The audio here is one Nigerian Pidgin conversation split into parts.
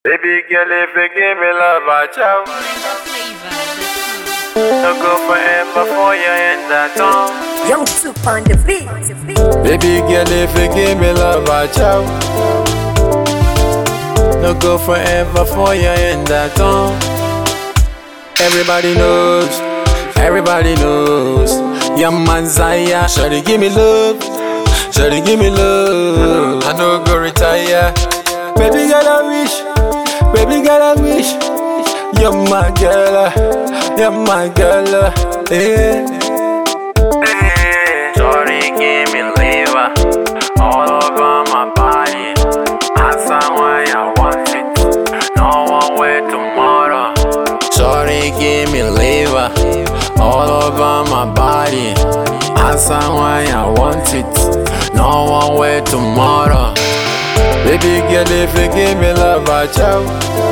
Baby girl, if you give me love, I chow. No go forever for you in that tongue. Young Soup on the beat. Baby girl, if you give me love, I chow. No go forever for you in that tongue. Everybody knows, everybody knows. Your man Zaya, shawty give me love, shawty give me love. I no go retire. Baby girl, I wish, baby girl, I wish. You're my girl, you're my girl, yeah. Shawty give me liver all over my body. That's why I want it. No one way tomorrow. Shawty give me liver all over my body. That's why I want it. No one way tomorrow. Baby girl, if you give me love, I chow.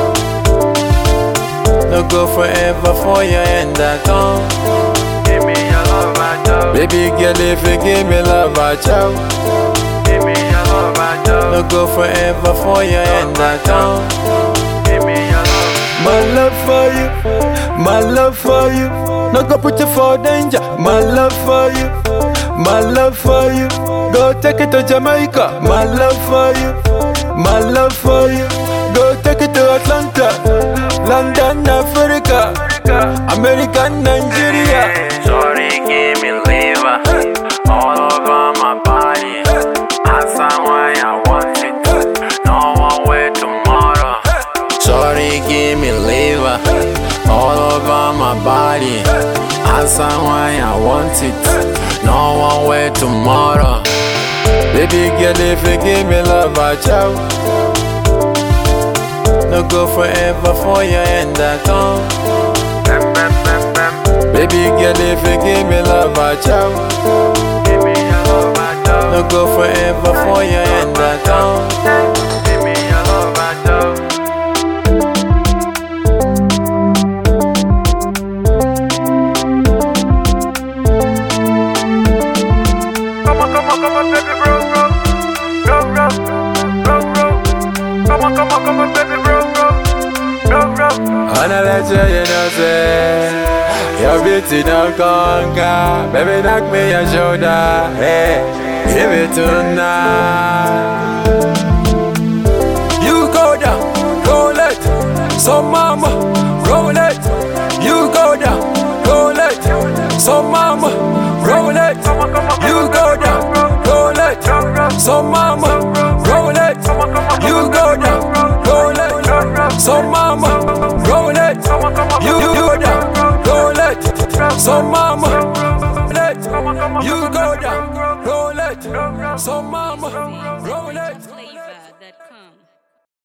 No go forever for you in that tongue. Give me your love, I chow. Baby girl, if you give me love, I chow. Give me your love, I chow. No go forever for you in that tongue. Give me your love. My love for you, my love for you. No go put you for danger. My love for you, my love for you. Go take it to Jamaica. My love for you, my love for you. Go take it to Atlanta, London, Africa, America, Nigeria. Sorry, give me liver all over my body. That's why I want it. No one way tomorrow. Sorry, give me liver all over my body. That's why I want it. No one way tomorrow. Baby girl, if you give me love, I chow. No go forever for you in that tongue. Baby girl, if you give me love, I chow. No go forever for you in that tongue. Give me your love, I chow. Come on, come on, come on, baby, bro, bro, bro, bro, bro, bro. Come on, come on, come on, baby, bro, bro, bro, bro. Wanna let you, you know, say Your beauty don't conquer Baby, knock me your shoulder Hey, give it tonight You go down, roll it So mama, roll it You go down, roll it So mama, roll it You go down, roll it So mama, roll it You go down, roll it So mama, roll it You go down, roll it So mama, roll it You go down, roll it So mama, roll it Flavor.com.